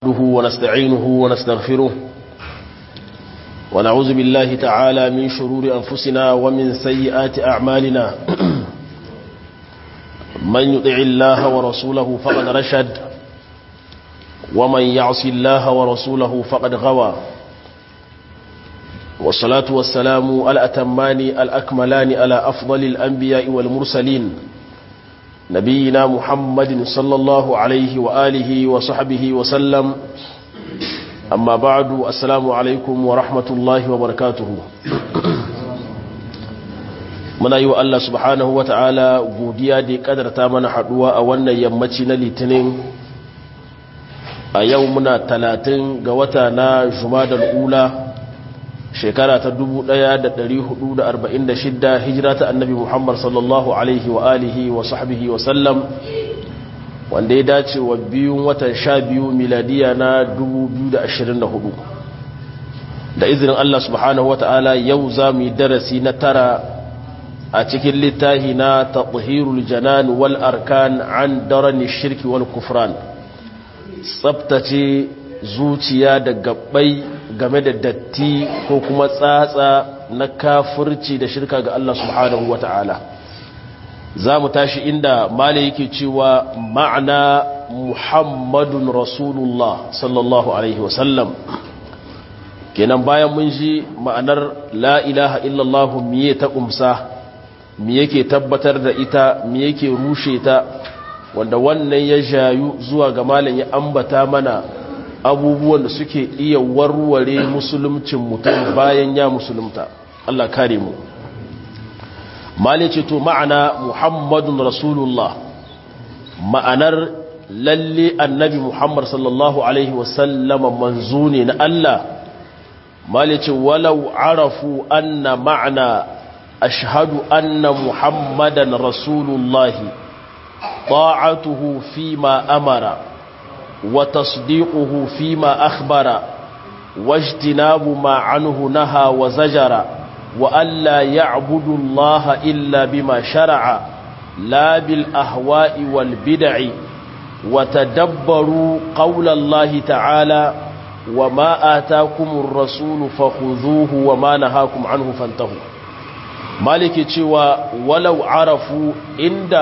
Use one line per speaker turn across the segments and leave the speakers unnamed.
نحمده ونستعينه ونستغفره ونعوذ بالله تعالى من شرور أنفسنا ومن سيئات أعمالنا من يطع الله ورسوله فقد رشد ومن يعص الله ورسوله فقد غوى والصلاة والسلام الأتمان الأكملان على أفضل الأنبياء والمرسلين نبينا محمد صلى الله عليه وآله وصحبه وسلم أما بعد السلام عليكم ورحمة الله وبركاته muna yi wa Allah subhanahu wa ta'ala godiya da ya kadarta mana haduwa a wannan yammaci na litinin a yau muna talatin ga wata na jumadal ula shekara ta 1446 hijira ta annabi muhammad sallallahu alaihi wa alihi wa sahbihi wa sallam wanda ya dace wa biyun watan sha biyu miladiya na 2024 da izinin Allah subhanahu wa ta'ala yau za mu yi darasi na tara a cikin littahi na taɓuhirul janan wal arkan an darani shirki wal kufran tsabtace zuciya da gabbai game da datti ko kuma tsatsa na kafirci da shirka ga Allah subhanahu wa ta'ala za mu tashi inda mala yake cewa ma'ana muhammadun rasulullah sallallahu alaihi wasallam kenan bayan mun ji ma'anar la ilaha illallah miye ta kumsa mi yake tabbatar da ita mi yake rushe ta wanda wannan ya jayu zuwa ga malam ya ambata mana abubuwan da suke iya warware musulumcin mutum bayan ya musulunta Allah kare mu malin ce to ma'ana muhammadun rasulullah ma'anar lalle annabi muhammad sallallahu alaihi wasallama manzo ne na Allah malin ce walau arafu anna ma'ana ashhadu anna muhammadan rasulullahi طاعته فيما أمر وتصديقه فيما أخبر واجتناب ما عنه نهى وزجر وألا يعبد الله إلا بما شرع لا بالأهواء والبدع وتدبروا قول الله تعالى وما آتاكم الرسول فخذوه وما نهاكم عنه فانتهوا مالك تشوى ولو عرفوا عند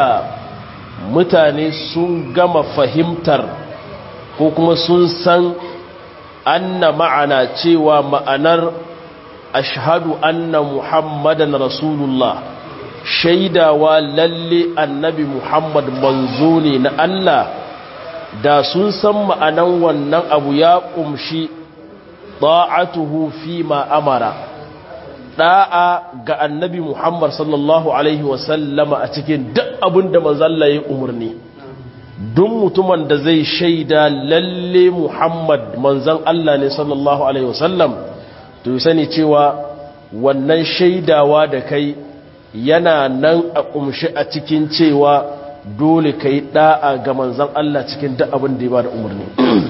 mutane sun gama fahimtar ko kuma sun san anna ma'ana cewa ma'anar ashhadu anna muhammadan rasulullah shaidawa lalle annabi muhammad manzo ne na Allah da sun san ma'anan wannan abu ya kumshi ta'atuhu fi ma amara da'a ga annabi Muhammad sallallahu Alaihi wasallama a cikin duk abin da manzalla ya umarni duk mutumin da zai shaida lalle Muhammad manzan Allah ne sallallahu Alaihi wasallam to yi sani cewa wannan shaidawa da kai yana nan a kumshi a cikin cewa dole ka yi da'a ga manzan Allah cikin duk abin da ya ba da umarni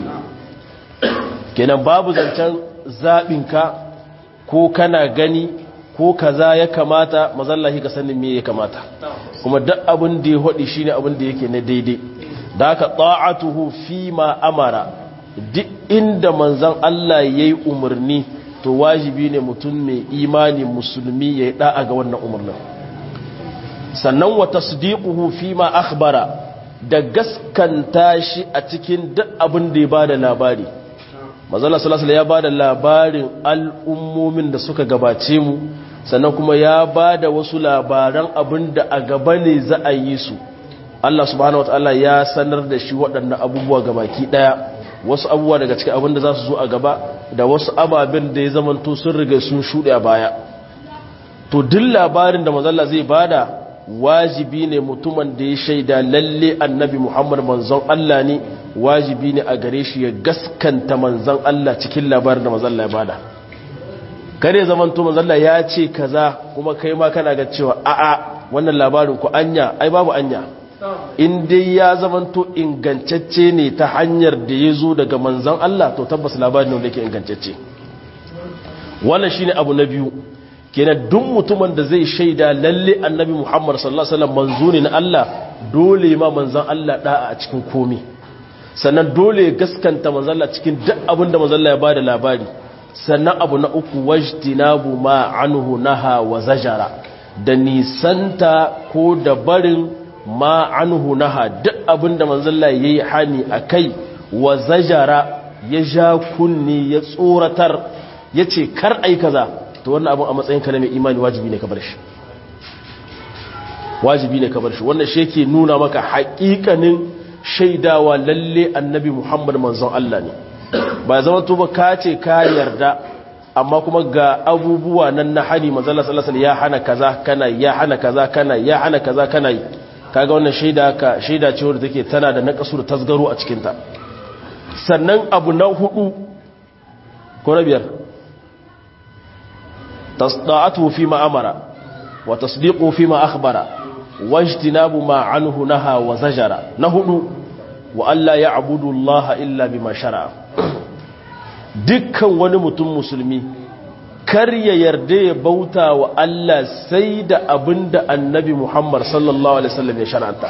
kenan babu zancen zaɓinka ko kana gani ko kaza ya kamata mazallahi ka sanin me ya kamata kuma duk abin da ya hodi shine abin da yake na daidai da haka ta'atuhu fi ma amara duk inda manzon Allah yayi umarni to wajibi ne mutum mai imani musulmi yayi da'a ga wannan umarnin sannan wa tasdiquhu fi ma akhbara da gaskanta shi a cikin duk abin da ya bada labari mazala salasala ya ba da labarin al'ummomin da suka gabace mu sannan kuma ya ba da wasu labaran abin da a gaba ne za a yi su Allah subhanahu wa ta'ala ya sanar da shi waɗannan abubuwa gabaki ɗaya wasu abubuwa daga cikin abin da za su zo a gaba da wasu ababen da ya zamanto sun riga sun shuɗe a baya to duk labarin da mazalla zai bada wajibi ne mutumin da ya shaida lalle annabi muhammad manzon Allah ne wajibi ne a gare shi ya gaskanta manzan Allah cikin labarin da manzalla ya bada kare zaman to manzalla ya ce kaza kuma kai ma kana ga cewa a'a wannan labarin ku anya ai babu anya in dai ya zaman to ingantacce ne ta hanyar da ya zo daga manzan Allah to tabbas labarin ne yake ingantacce wannan shine abu na biyu kenan duk mutumin da zai shaida lalle annabi Muhammad sallallahu alaihi wasallam manzo ne na Allah dole ma manzan Allah da'a a cikin komai sannan dole ya gaskanta manzalla cikin duk abin da manzalla ya bada labari sannan abu na uku wajtinabu ma anhu naha wa zajara da nisanta ko da barin ma anhu naha duk abin da manzalla yayi hani akai wa zajara ya ja kunni ya tsoratar yace kar ai kaza to wannan abin a matsayin ka na mai imani wajibi ne ka bar shi wajibi ne ka bar shi wannan shi yake nuna maka haƙiƙanin shaidawa lalle annabi Muhammad manzon Allah ne ba zama to ba ka ce ka yarda amma kuma ga abubuwa nan na hani manzon Allah sallallahu alaihi ya hana kaza kana ya hana kaza kana ya hana kaza kana yi kaga wannan shaida ka shaida ce wadda take tana da naqasu da tasgaro a cikin ta sannan abu na hudu ko na biyar tasda'atu fi ma amara wa tasdiqu fi ma akhbara wajtinabu ma anhu naha wa zajara na hudu wa alla ya'budu Allah illa bima shara'a dukkan wani mutum musulmi kar ya yarda ya bauta wa Allah sai da abinda annabi Muhammad sallallahu alaihi wasallam ya shar'anta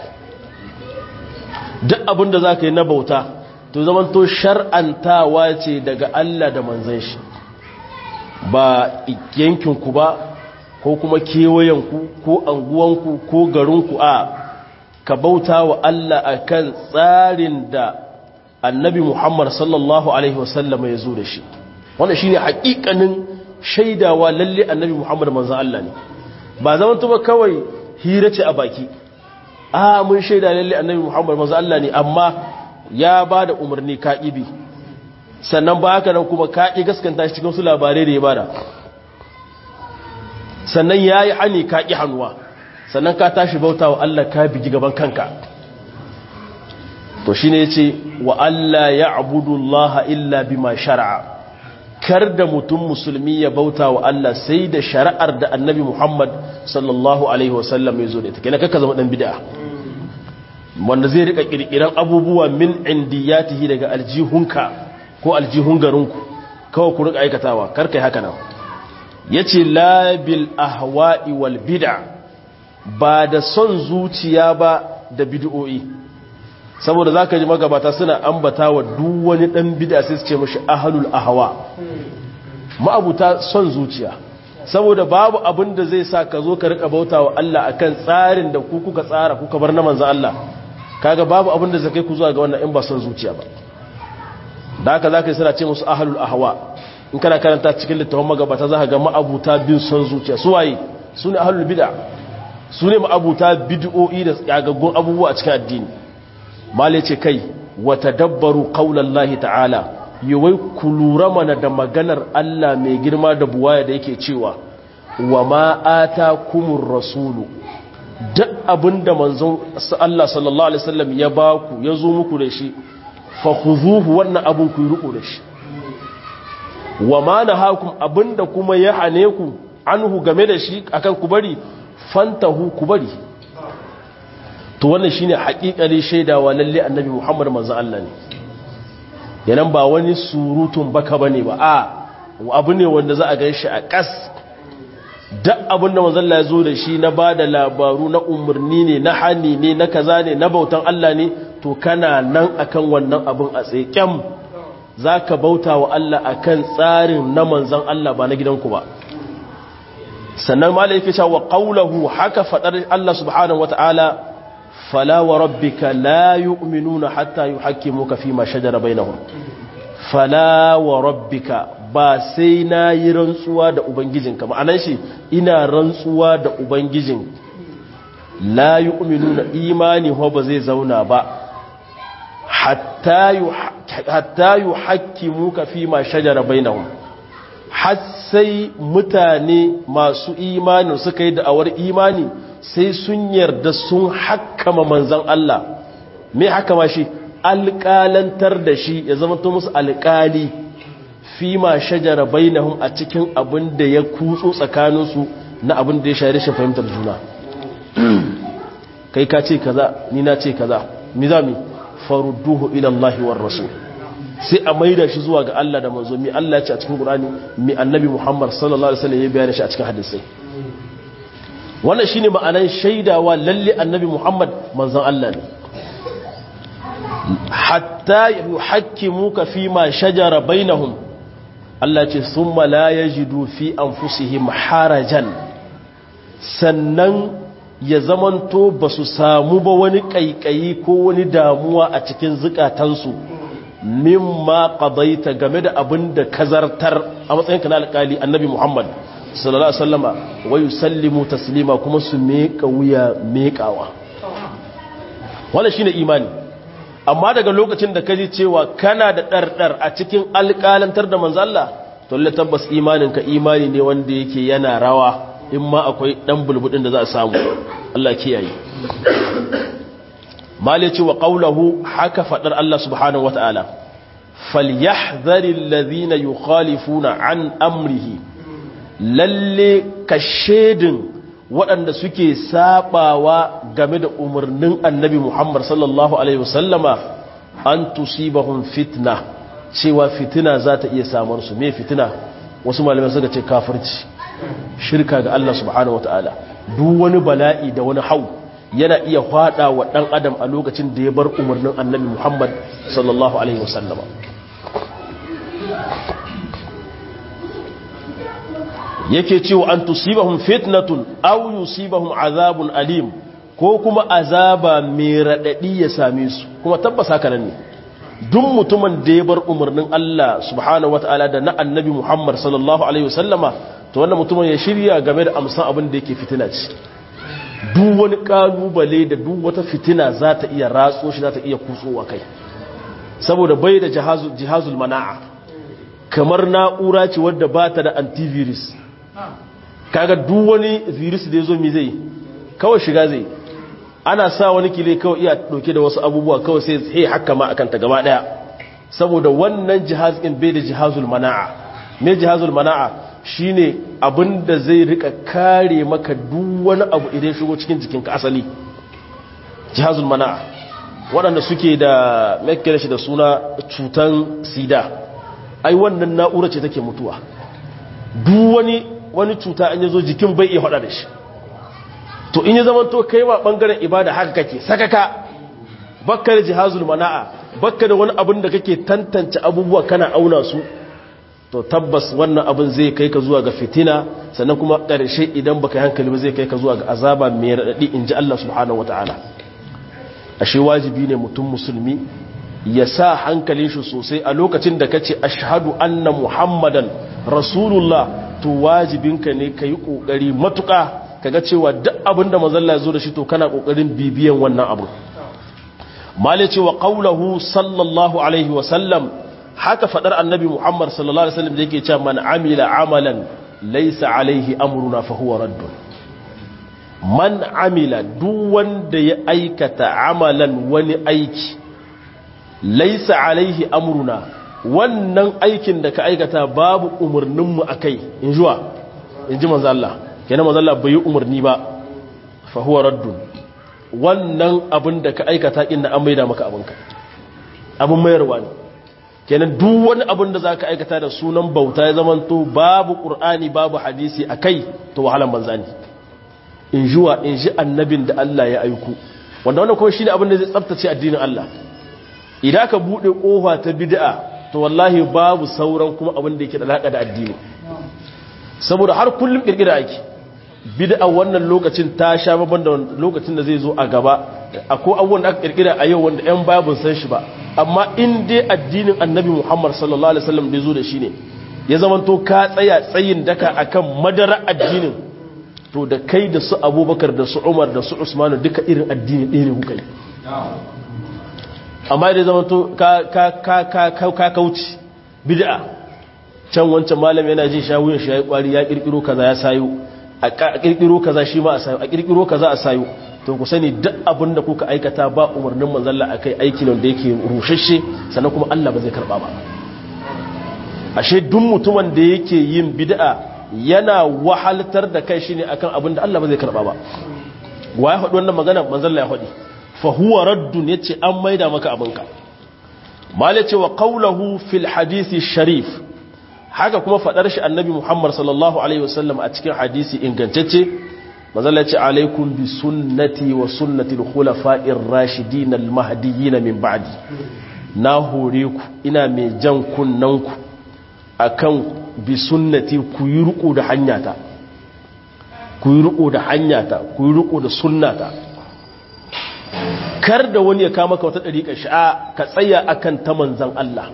duk abinda zaka yi na bauta to zaman to shar'antawa ce daga Allah da manzon shi ba yankinku ba ko kuma kewayenku ko anguwanku ko garinku a ka bauta wa Allah akan tsarin da annabi Muhammad sallallahu Alaihi wasallam ya zo da shi wanda shi ne haƙiƙanin shaidawa lalle annabi Muhammad manzan Allah ne ba zaman tuba kawai hira ce a baki a mun shaida lalle annabi Muhammad manzan Allah ne amma ya ba da umarni ka'ibi sannan ba haka nan kuma kaƙi gaskanta shi cikin su labarai da ya bada sannan ya yi hani kaƙi hannuwa sannan ka tashi bauta wa Allah ka bigi gaban kanka to shi ne ya ce wa Allah ya abudullaha illa bima shara'a kar da mutum musulmi ya bauta wa Allah sai da shari'ar da annabi Muhammad sallallahu alaihi wasallam ya zo da ita kenan kaka zama dan bid'a wanda zai rika kirkiran abubuwa min indiyatihi daga aljihunka ko aljihun garinku kawai ku rika aikatawa kar kai haka nan yace la bil ahwa'i wal bid'a ba da son zuciya ba da bid'o'i saboda zaka ji magabata suna ambata wa duk wani dan bid'a sai su ce mishi ahlul ahwa ma'abuta son zuciya saboda babu abin da zai sa ka zo ka rika bautawa Allah akan tsarin da ku kuka tsara kuka bar na manzo Allah kaga babu abin da zai kai ku zuwa ga wannan in ba son zuciya ba da haka zaka yi suna ce musu ahlul ahwa in kana karanta cikin littafin magabata za ka ga ma'abuta bin son zuciya su waye su ne ahlul bid'a su ne ma'abuta bid'o'i da tsagaggun abubuwa a cikin addini male ce kai wa tadabbaru qaulallahi ta'ala yawai ku lura mana da maganar Allah mai girma da buwaya da yake cewa wa ma atakumur rasulu duk abinda manzon Allah sallallahu alaihi wasallam ya baku ya zo muku da shi fa khuzuhu wannan abun ku riko da shi wa ma nahakum abinda kuma ya hane ku anhu game da shi akan ku bari fantahu ku bari to wannan shine haƙiƙari shaidawa lalle annabi Muhammad manzon Allah ne yanan ba wani surutun baka bane ba a abu ne wanda za a ganshi a kas duk abin da manzon Allah ya zo da shi na bada labaru na umarni ne na hani ne na kaza ne na bautan Allah ne to kana nan akan wannan abin a tsekem zaka bauta wa Allah akan tsarin na manzon Allah ba na gidanku ba sannan malai yake cewa qawluhu haka fadar Allah subhanahu wataala fala wa rabbika la yu'minuna hatta yuhakkimuka fima shajara bainahum fala wa rabbika ba sai na yi rantsuwa da ubangijinka ma'anar shi ina rantsuwa da ubangijin la yu'minuna imani ho ba zai zauna ba hatta yuhakkimuka fima shajara bainahum har sai mutane masu imani suka yi da'awar imani sai sun yarda sun hakama manzan Allah mai hakama shi alƙalantar da shi ya zama to musu alƙali fi ma shajara bainahum a cikin abin da ya kutso tsakaninsu na abin da ya shayar shi fahimtar juna kai ka ce kaza ni na ce kaza mi za mi farudduhu ila Allah war rasul sai a maida shi zuwa ga Allah da manzo mi Allah ya ce a cikin Qur'ani mi annabi Muhammad sallallahu alaihi wasallam ya bayyana shi a cikin hadisi wannan shine ma'anan shaidawa lalle annabi Muhammad manzon Allah ne hatta yuhakkimuka fi ma shajara bainahum Allah ce summa la yajidu fi anfusihim harajan sannan ya zamanto ba su samu ba wani ƙaiƙayi ko wani damuwa a cikin zukatansu mimma qadaita game da abin da kazartar a matsayinka na alƙali annabi Muhammad sallallahu alaihi wasallama wa yusallimu taslima kuma su meka wuya mekawa wannan shine imani amma daga lokacin da kaji cewa kana da dardar a cikin alƙalantar da manzo Allah to lalle tabbas imaninka imani ne wanda yake yana rawa in ma akwai dan bulbudin da za a samu Allah kiyaye malici wa qawluhu haka fadar Allah subhanahu wataala falyahdharil ladhina yukhalifuna an amrihi lalle kashedin waɗanda suke sabawa game da umarnin annabi Muhammad sallallahu alaihi wasallama an tusibahum fitna cewa fitina za ta iya samar su me fitina wasu malamai suka ce kafirci shirka ga Allah subhanahu wataala duk wani bala'i da wani hau yana iya hada wa dan adam a lokacin da ya bar umarnin annabi Muhammad sallallahu alaihi wasallam yake cewa an tusibahum fitnatun aw yusibahum azabun alim ko kuma azaba mai radadi ya same su kuma tabbas haka nan ne duk mutumin da ya bar umarnin Allah subhanahu wataala da na annabi Muhammad sallallahu alaihi wasallama to wannan mutumin ya shirya game da amsan abin da yake fitina ce duk wani kalubale da duk wata fitina za ta iya ratso shi za ta iya kutsowa kai saboda bai da jihazul mana'a kamar na'ura ce wadda ba ta da antivirus kaga duk wani virus da ya zo mi zai kawai shiga zai ana sa wani kile kawai iya dauke da wasu abubuwa kawai sai sai haka ma akan ta gaba daya saboda wannan jihaz din bai da jihazul mana'a me jihazul mana'a shine abinda zai rika kare maka duk wani abu idan shigo cikin jikinka asali jihazul mana'a waɗanda suke da mekkere shi da suna cutan sida ai wannan na'ura ce take mutuwa duk wani wani cuta an yazo jikin bai iya hada da shi to in ya zama to kai ma bangaren ibada haka kake sakaka bakkar jihazul mana'a bakka da wani abin da kake tantance abubuwa kana auna su to tabbas wannan abin zai kai ka zuwa ga fitina sannan kuma ƙarshe idan baka yi hankali ba zai kai ka zuwa ga azaba mai raɗaɗi in ji Allah subhanahu wata'ala ashe wajibi ne mutum musulmi ya sa hankalin shi sosai a lokacin da kace ashhadu anna muhammadan rasulullah to wajibinka ne ka yi ƙoƙari matuƙa kaga cewa duk abin da mazalla ya zo da shi to kana ƙoƙarin bibiyan wannan abu male cewa qaulahu sallallahu alaihi wa sallam haka fadar annabi Muhammad sallallahu alaihi wasallam da yake cewa man amila amalan laysa alaihi amruna fa huwa raddun man amila duk wanda ya aikata amalan wani aiki laysa alaihi amruna wannan aikin da ka aikata babu umurnin mu akai in juwa in ji manzo Allah kenan manzo Allah bai umurni ba fa huwa raddun wannan abin da ka aikata inda an maida maka abinka abin mayarwa ne kenan duk wani abin da za ka aikata da sunan bauta ya zamanto babu ƙur'ani babu hadisi a kai to wahalan banza ne in juwa in ji annabin da Allah ya aiku wanda wannan kuma shi ne abin da zai tsabtace addinin Allah idan ka buɗe ƙofa ta bid'a to wallahi babu sauran kuma abin da yake da alaƙa da addini saboda har kullum ƙirƙira ake bid'a wannan lokacin ta sha babban da lokacin da zai zo a gaba akwai abubuwan da aka ƙirƙira a yau wanda 'yan babun san shi ba amma in dai addinin annabi muhammad sallallahu alaihi wasallam da zo da shi ne ya zamanto ka tsaya tsayin daka akan madara addinin to da kai da su abubakar da su umar da su usmanu duka irin addini ɗaya ne kuka yi amma da zamanto ka kauci bid'a can wancan malam yana jin shawuyin shi ya yi kwari ya kirkiro kaza ya sayo a kirkiro kaza shi ma a sayo a kirkiro kaza a sayo to ku sani duk abin da kuka aikata ba umarnin manzalla a kai aikin da yake rushashe sannan kuma Allah ba zai karba ba ashe duk mutumin da yake yin bid'a yana wahaltar da kai shine akan abin da Allah ba zai karba ba wa ya faɗi wannan magana manzalla ya faɗi fa huwa raddun yace an maida maka abinka mala ce wa qawluhu fil hadisi sharif haka kuma faɗar shi annabi Muhammad sallallahu alaihi wasallam a cikin hadisi ingantacce mazalla ce alaikum bi sunnati wa sunnati al-khulafa'ir rashidin al-mahdiyyin min ba'di na hore ku ina mai jan kunnan ku akan bi sunnati ku yi riko da hanyata ku yi riko da hanyata ku yi riko da sunnata kar da wani ya kama ka wata dariƙa sha'a ka tsaya akan ta manzon Allah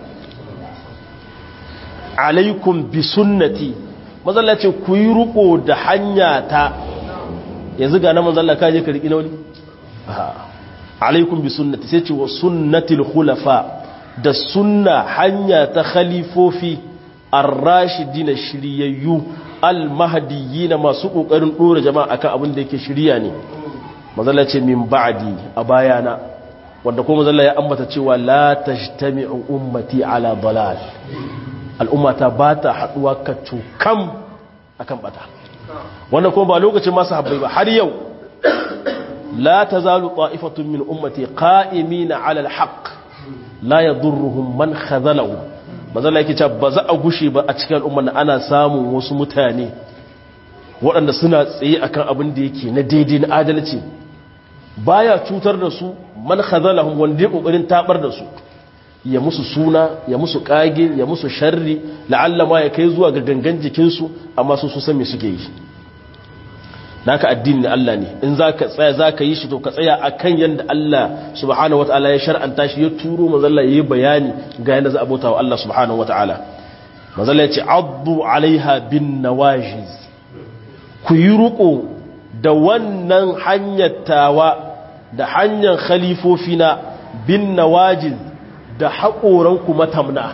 alaikum bi sunnati mazalla ce ku yi riko da hanyata yanzu ga na manzalla ka je ka riƙi na wani alaikum bi sunnati sai ce wa sunnatil khulafa da sunna hanya ta khalifofi ar-rashidina shiryayyu al-mahdiyina masu kokarin dora jama'a akan abin da yake shiriya ne manzalla ce min ba'di a bayana wanda kuma manzalla ya ambata cewa la tajtami'u ummati ala dalal al'ummata ba ta haduwa ka cukam akan bata wannan kuma ba lokacin masu habbai ba har yau la tazalu ta'ifatun min ummati qa'imina 'ala al-haqq la yadurruhum man khazalahu manzala yake cewa ba za a gushe ba a cikin al'umma ana samun wasu mutane waɗanda suna tsaye akan abin da yake na daidai na adalci baya cutar da su man khazalahum wanda ya kokarin tabar da su ya musu suna ya musu kage ya musu sharri la'alla ma ya kai zuwa ga gangan jikinsu amma su su san me suke yi naka addini Allah ne in zaka tsaya zaka yi shi to ka tsaya akan yanda Allah subhanahu wataala ya shar'anta shi ya turo manzalla yayi bayani ga yanda za a bauta wa Allah subhanahu wataala manzalla ya ce addu alaiha bin nawajiz ku yi ruko da wannan hanyar tawa da hanyar khalifofina bin nawajiz da haƙoranku matamna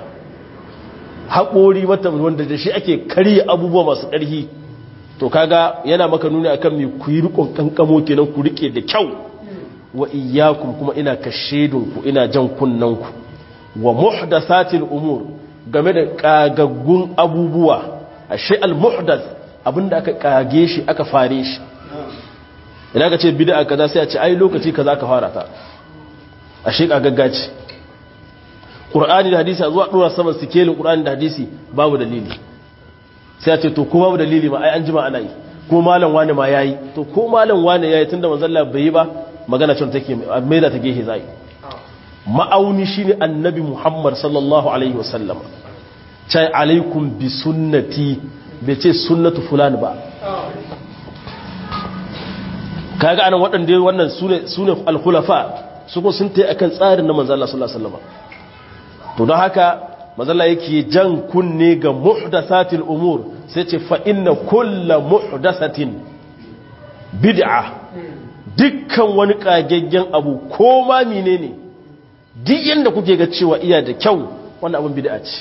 haƙori matamna wanda da shi ake karya abubuwa masu ƙarfi to kaga yana maka nuni akan mai ku yi rikon kankamo kenan ku rike da kyau wa iyyakum kuma ina kashedunku ina jan kunnanku wa muhdathatil umur game da kagaggun abubuwa ashe al muhdath abinda aka kage shi aka fare shi idan ka ce bid'a kaza sai a ce ai lokaci kaza ka fara ta ashe kagaggaci qur'ani da hadisi a zuwa dora saman sikelin qur'ani da hadisi babu dalili sai a ce to ko babu dalili ma ai an jima ana yi ko malam wani ma yayi to ko malam wani yayi tunda manzon Allah bai yi ba magana cewa take mai da ta gehe zai ma'auni shine annabi Muhammad sallallahu alaihi wasallam cai alaikum bi sunnati bai ce sunnatu fulani ba kaga anan waɗanda wannan sune sune al-khulafa su ko sun tayi akan tsarin na manzon Allah sallallahu alaihi wasallam to don haka mazalla yake jan kunne ga muhdasatil umur sai ce fa inna kulla muhdasatin bid'a dukkan wani kagaggen abu ko ma menene duk yanda kuke ga cewa iya da kyau wannan abin bid'a ce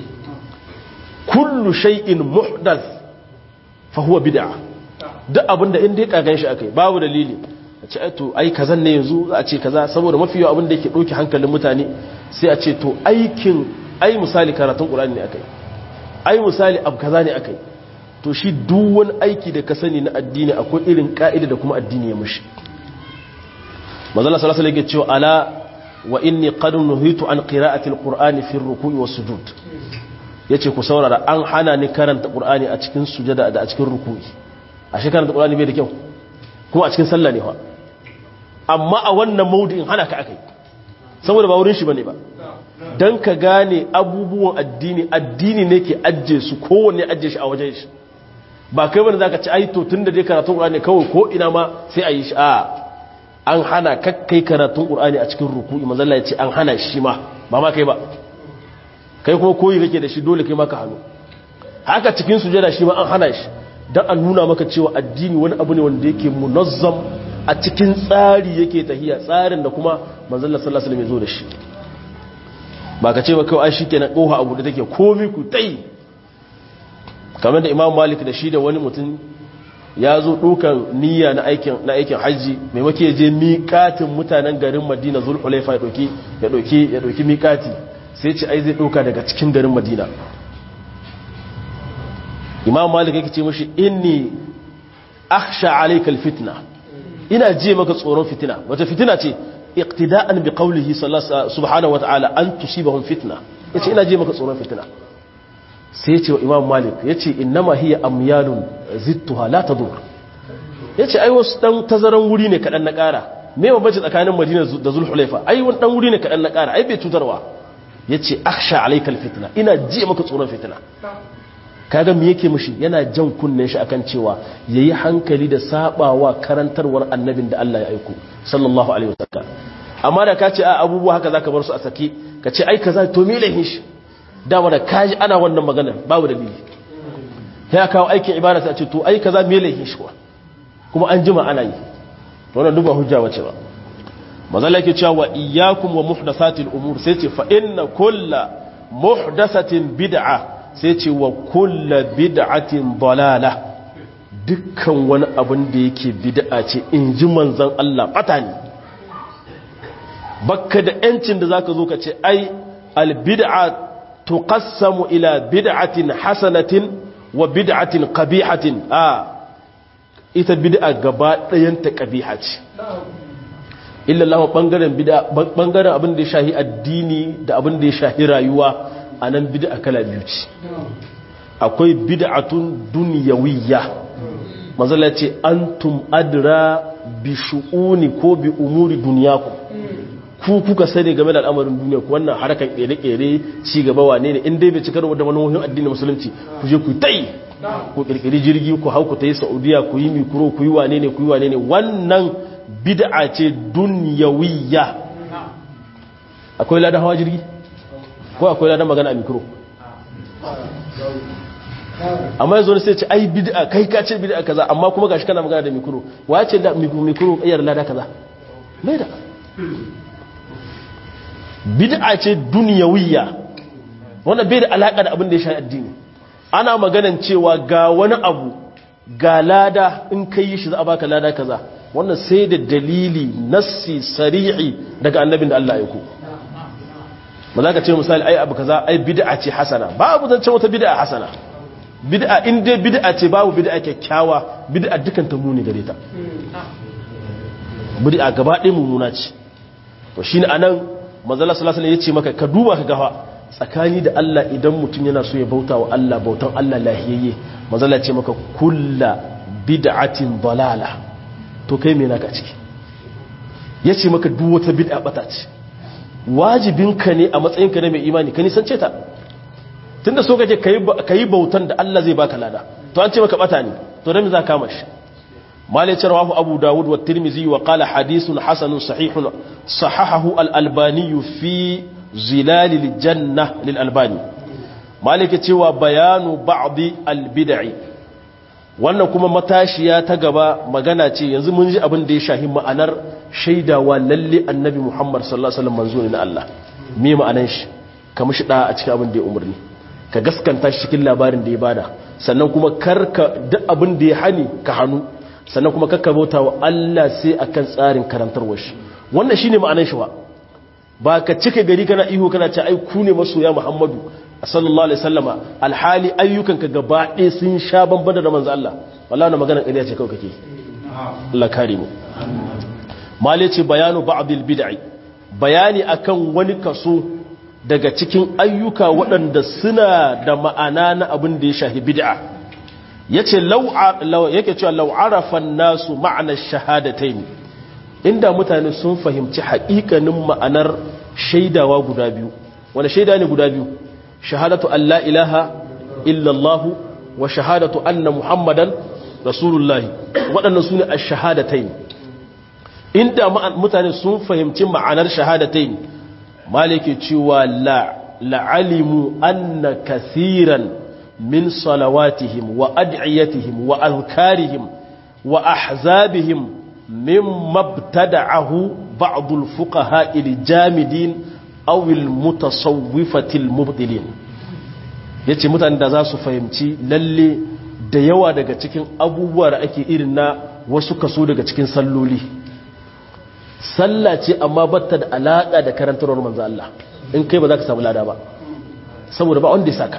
kullu shay'in muhdath fa huwa bid'a duk abin da inda ya kagan shi akai babu dalili a ce to ai kazan ne yanzu za a ce kaza saboda mafi yawa abin da yake dauki hankalin mutane sai a ce to aikin ai misali karatun ƙurani ne aka yi ai misali abu kaza ne aka yi to shi duk wani aiki da ka sani na addini akwai irin ka'ida da kuma addini ya mushi mazala sallallahu alaihi wasallam cewa ala wa inni qad nuhitu an qira'ati alqur'ani fi ar-ruku'i was-sujud yace ku saurara an hana ni karanta qur'ani a cikin sujada da a cikin ruku'i a shi karanta qur'ani bai da kyau kuma a cikin sallah ne fa amma a wannan maudu'in hana ka akai saboda ba wurin shi bane ba don ka gane abubuwan addini addini ne ke ajiye su kowanne ajiye shi a wajen shi ba kai wani za ka ci aito tun da dai karatun ƙur'ani kawai ko ina ma sai a yi shi a an hana kakkai karatun ƙur'ani a cikin ruku'i mazalla ya ce an hana shi ma ba ma kai ba kai kuma koyi kake da shi dole kai maka hannu haka cikin sujada shi ma an hana shi don an nuna maka cewa addini wani abu ne wanda yake munazzam a cikin tsari yake tahiya tsarin da kuma manzalla sallallahu alaihi wasallam ya zo da shi ba ka ce ba kawai shi ke na ƙoha abu da take komi ku tai kamar da imam malik da shi da wani mutum ya zo ɗukan niyya na aikin hajji maimake je miƙatin mutanen garin madina zulhulaifa ya ɗauki miƙati sai ce ai zai ɗauka daga cikin garin madina imam malik yake ce mashi inni akhsha alaikal fitna ina je maka tsoron fitina wata fitina ce iqtida'an bi qawlihi subhanahu wa ta'ala an tusibahum fitna yace ina je maka tsoron fitina sai yace wa imam malik yace innama hiya amyalun zittuha la tadur yace ai wasu dan tazaran wuri ne kadan na ƙara me bambanci tsakanin Madina da Zulhulaifa ai wani dan wuri ne kadan na ƙara ai bai cutarwa yace akhsha alaykal fitna ina ji maka tsoron fitna kaga me yake mishi yana jan kunnen shi akan cewa yayi hankali da sabawa karantarwar annabin da Allah ya aiko sallallahu alaihi wasallam amma da kace a abubuwa haka zaka bar su a saki kace ai kaza to me lahin shi dama da kaji ana wannan magana babu dalili ya kawo aikin ibada sai a ce to ai kaza me lahin shi kuma an jima ana yi wannan duba hujja wace ba mazalla yake cewa wa iyyakum wa muhdathatil umur sai ce fa inna kullu muhdathatin bid'a sai ce wa kullu bid'atin dalala dukkan wani abin da yake bid'a ce in ji manzon Allah bata ne bakka da yancin da zaka zo ka ce ai al bid'a tuqassamu ila bid'atin hasanatin wa bid'atin qabihatin a ita bid'a gaba ɗayan ta qabiha ce illa Allah bangaren bid'a bangaren abin da ya shahi addini da abin da ya shahi rayuwa anan bid'a kala biyu ce akwai bid'atun dunyawiyya manzala ce antum adra bi shu'uni ko bi umuri dunyakum ku kuka sani game da al'amarin duniya ku wannan harkar kere-kere ci gaba wane ne in dai bai cikar da manohin addinin musulunci ku je ku tai ku kirkiri jirgi ku hau ku tai saudiya ku yi mikro ku yi wane ne ku yi wane ne wannan bid'a ce dunyawiyya akwai ladan hawa jirgi ko akwai ladan magana a mikro amma yanzu sai ce ai bid'a kai ka ce bid'a kaza amma kuma gashi kana magana da mikro wa ce da mikro kayar lada kaza mai da bid'a ce duniyawiyya wannan bai da alaka da abin da ya shafi addini ana maganan cewa ga wani abu ga lada in kai yi shi za a baka lada kaza wannan sai da dalili nassi sari'i daga annabin da Allah ya ku ba za ka ce misali ai abu kaza ai bid'a ce hasana babu zance wata bid'a hasana bid'a in dai bid'a ce babu bid'a kyakkyawa bid'a dukan ta muni gare ta bid'a gaba ɗaya mummuna ce to shine anan manzala sallallahu alaihi yace maka ka duba ka gafa tsakani da Allah idan mutum yana so ya bauta wa Allah bautan Allah lahiyayye manzala ce maka kulla bid'atin dalala to kai me naka ciki yace maka duk wata bid'a bata ce wajibinka ne a matsayinka na mai imani ka nisance ta tunda so kace kai bautan da Allah zai baka lada to an ce maka bata ne to dan me za ka kama shi مالك رواه أبو داود والترمذي وقال حديث حسن صحيح صححه الألباني في زلال الجنة للألباني مالك تيوى بيان بعض البدع wannan kuma matashiya ta gaba magana ce yanzu mun ji abin da ya shahi ma'anar shaidawa lalle annabi Muhammad sallallahu alaihi wasallam manzo ne na Allah me ma'anar shi ka mishi da a cikin abin da ya umarni ka gaskanta shi cikin labarin da ya bada sannan kuma karka duk abin da ya hani ka hannu sannan kuma kakka bauta wa Allah sai akan tsarin karantarwar shi wannan shine ma'anar shi ba ba ka cika gari kana ihu kana ce ai ku ne masoya Muhammadu sallallahu alaihi wasallama alhali ayyukanka gaba ɗaya sun sha bambada da manzo Allah wallahi wannan magana ƙarya ce kawai kake Allah kare mu mali ce bayanu ba'dil bid'i bayani akan wani kaso daga cikin ayyuka waɗanda suna da ma'ana na abin da ya shahi bid'a yace law yake cewa law arafa nasu ma'anar shahadatayn inda mutane sun fahimci haƙiƙanin ma'anar shaidawa guda biyu wanda shaida ne guda biyu shahadatu an la ilaha illallah wa shahadatu anna muhammadan rasulullahi waɗannan su ne a shahadatain inda mutane sun fahimci ma'anar shahadatain malike cewa la'alimu anna kathiran min salawatihim wa ad'iyatihim wa azkarihim wa ahzabihim mimma ibtada'ahu ba'd al-fuqaha al-jamidin awil mutasawwifatil mubtilin yace mutane da za su fahimci lalle da yawa daga cikin abubuwa da ake irin na wasu kaso daga cikin salloli sallah ce amma batta da alaka da karantarwar manzo Allah in kai ba za ka samu lada ba saboda ba wanda ya saka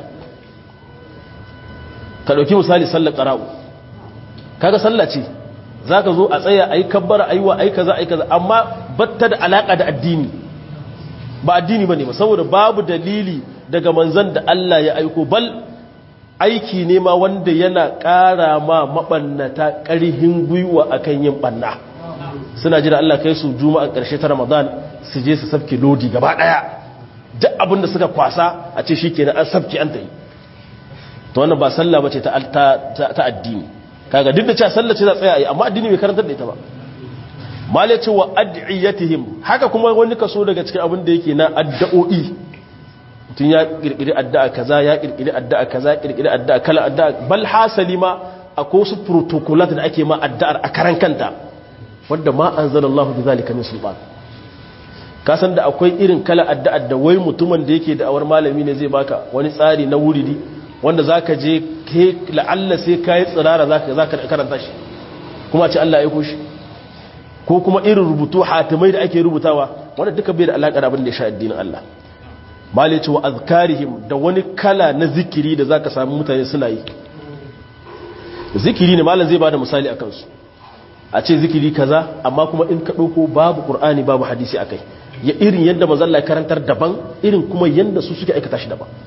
ka dauki misali sallar qara'u kaga sallah ce zaka zo a tsaya ayi kabbara ayi wa ayi kaza ayi kaza amma batta da alaka da addini ba addini bane ba saboda babu dalili daga manzon da Allah ya aiko bal aiki ne ma wanda yana ƙara ma maɓannata ƙarhin gwiwa akan yin ɓanna suna jira Allah kai su juma'a ƙarshe ta ramadan su je su sabke lodi gaba ɗaya duk abin da suka kwasa a ce shi kenan an sabke an ta yi ta wannan ba sallah ba ce ta addini kaga duk da cewa sallah ce za tsaya a yi amma addini bai karantar da ita ba malai ce wa ad'iyatihim haka kuma wani kaso daga cikin abin da yake na addu'o'i tun ya kirkiri addu'a kaza ya kirkiri addu'a kaza ya kirkiri addu'a kala addu'a bal hasali ma akwai wasu protocolat da ake ma addu'ar a karan kanta wanda ma anzalallahu bi zalika min sultan ka san da akwai irin kala addu'ar da wai mutumin da yake da awar malami ne zai baka wani tsari na wuridi wanda zaka je ke la'alla sai kai tsirara zaka zaka karanta shi kuma ce Allah ya aiko shi ko kuma irin rubutu hatimai da ake rubutawa wanda duka bai da alaƙa da abin da ya sha addinin Allah malai ce wa azkarihim da wani kala na zikiri da zaka samu mutane suna yi zikiri ne malam zai bada misali akan su a ce zikiri kaza amma kuma in ka dauko babu qur'ani babu hadisi akai ya irin yadda manzon Allah karantar daban irin kuma yanda su suke aikata shi daban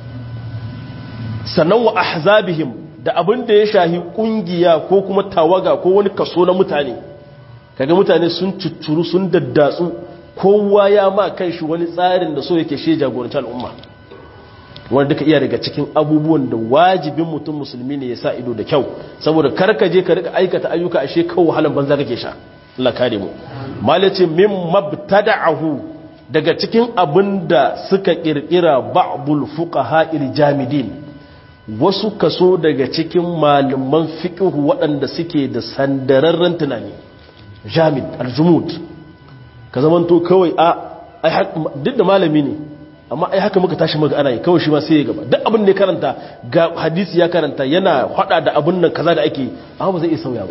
sannan wa ahzabihim da abin da ya shahi kungiya ko kuma tawaga ko wani kaso na mutane kaga mutane sun cuccuru sun daddatsu kowa ya ma kan shi wani tsarin da so yake shi jagoranci al'umma wanda duka iya daga cikin abubuwan da wajibin mutum musulmi ne ya sa ido da kyau saboda karka je ka rika aikata ayyuka ashe kawo wahalan banza kake sha Allah kare mu malace min mabtada'ahu daga cikin abinda suka kirkira ba'dul fuqaha jamidin wasu kaso daga cikin malaman fiqh waɗanda suke da sandararren tunani jamid aljumud ka zamanto kawai a duk da malami ne amma ai haka muka tashi muka ana yi kawai shi ma sai ya gaba duk abin da ya karanta ga hadisi ya karanta yana hada da abin nan kaza da ake amma ba zai iya sauya ba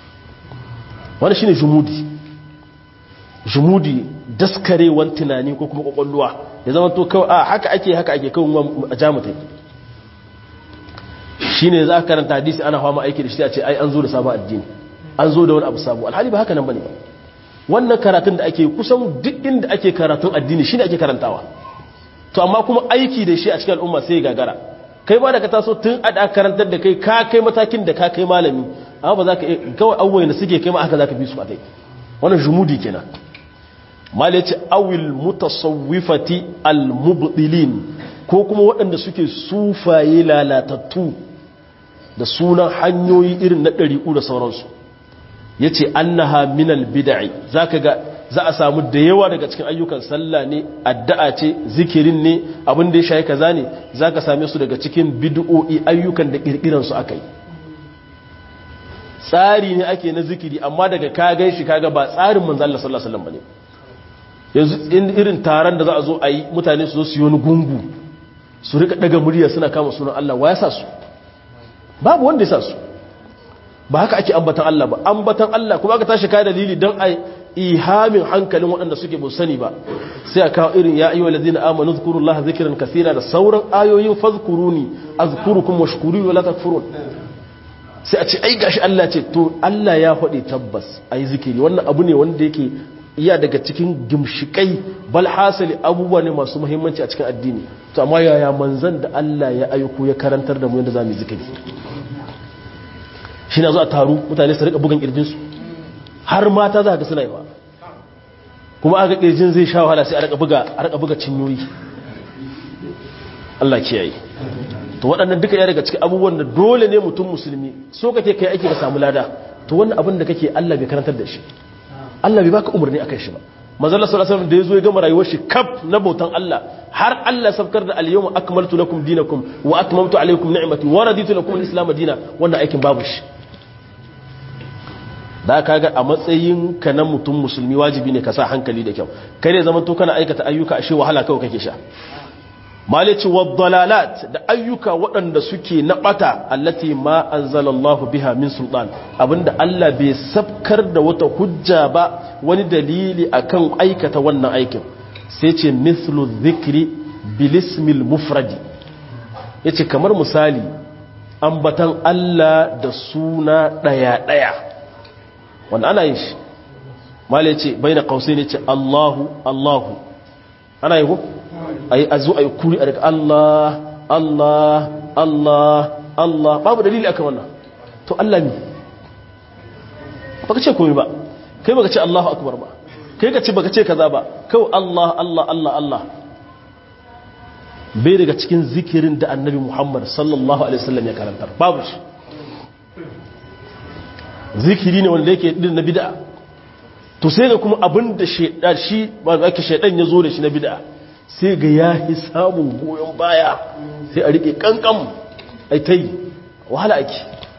wani shine jumudi jumudi daskarewan tunani ko kuma kwakwalwa ya zamanto kawai a haka ake haka ake kawai a jamutai shine za ka karanta hadisi ana fama aiki da shi a ce ai an zo da sabon addini an zo da wani abu sabo alhali ba haka nan bane ba wannan karatun da ake kusan duk inda ake karatun addini shine ake karantawa to amma kuma aiki da shi a cikin al'umma sai gagara kai ba da ka taso tun a da karantar da kai ka kai matakin da ka kai malami amma ba za ka kawai abubuwan da suke kai ma haka za ka bi su a kai wannan jumudi kenan mal yace awil mutasawwifati al mubdilin ko kuma waɗanda suke sufaye lalatattu da sunan hanyoyi irin na ɗari'u da sauransu ya ce annaha minal bida'i za ka ga za a samu da yawa daga cikin ayyukan sallah ne addu'a ce zikirin ne abin da ya shayi kaza ne za ka same su daga cikin bid'o'i ayyukan da ƙirƙiransu aka yi tsari ne ake na zikiri amma daga ka gan shi kaga ba tsarin manzo Allah sallallahu alaihi wasallam bane yanzu irin taron da za a zo a yi mutane su zo su yi wani gungu su rika daga murya suna kama sunan Allah wa ya sa su babu wanda ya sa su ba haka ake ambatan Allah ba ambatan Allah kuma aka tashi kai dalili don ai ihamin hankalin waɗanda suke bu sani ba sai a kawo irin ya ayyuhal ladina amanu zkurullaha zikran kaseera da sauran ayoyin fazkuruni azkurukum washkuruni wala takfurun sai a ce ai gashi Allah ce to Allah ya faɗi tabbas ai zikiri wannan abu ne wanda yake iya daga cikin gimshikai bal hasali abubuwa ne masu muhimmanci a cikin addini to amma yaya manzon da Allah ya aiko ya karantar da mu yadda zamu yi zikiri shi na zo a taru mutane su rika bugan kirjinsu har mata za ka suna yi ba kuma aka kirjin zai sha wahala sai a rika buga cinyoyi Allah kiyaye to waɗannan duka ya daga cikin abubuwan da dole ne mutum musulmi so kake kai aiki ka samu lada to wannan abin da kake Allah bai karantar da shi Allah bai baka umarni akan shi ba manzo Allah sallallahu alaihi wasallam da yazo ya gama rayuwar shi kaf na bautan Allah har Allah sabkar da al-yawma akmaltu lakum dinakum wa atmamtu alaykum ni'mati wa raditu lakum al-islam dinan wannan aikin babu shi da ka ga a matsayin ka na mutum musulmi wajibi ne ka sa hankali da kyau kai ne zaman to kana aikata ayyuka ashe wahala kawai kake sha malici waddalalat da ayyuka waɗanda suke na ɓata allati ma anzalallahu biha min sultan abinda Allah bai sabkar da wata hujja ba wani dalili akan aikata wannan aikin sai ce mithlu dhikri bilismil mufradi yace kamar misali ambatan Allah da suna ɗaya ɗaya wanda ana yin shi mala ya ce bai na kausai ne ce allahu allahu ana yi ko a yi a zo a yi kuri a daga allah allah allah Allah babu dalili akan wannan to Allah ne baka ce komai ba kai baka ce Allahu akbar ba kai ka ce baka ce kaza ba kawai Allah Allah Allah Allah bai daga cikin zikirin da annabi Muhammad sallallahu alaihi wasallam ya karantar babu shi zikiri ne wanda yake din na bid'a to sai ga kuma abin da shaidan shi ba ake shaidan ya zo da shi na bid'a sai ga ya yi samun goyon baya sai a rike kankan ai ta yi wahala ake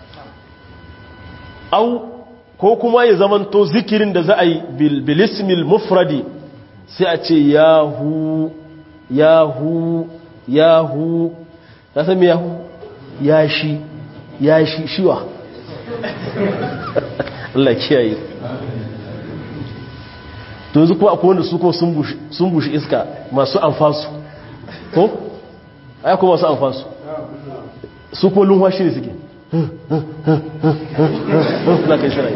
au ko kuma ya zamanto zikirin da za a yi bilismil mufradi sai a ce yahu yahu yahu ya sami yahu ya shi ya shi shiwa Allah kiyaye to yanzu kuma akwai wanda su ko sun bushi iska masu amfansu ko? ai kuma masu amfansu su ko lunwa shi ne suke na kai shirai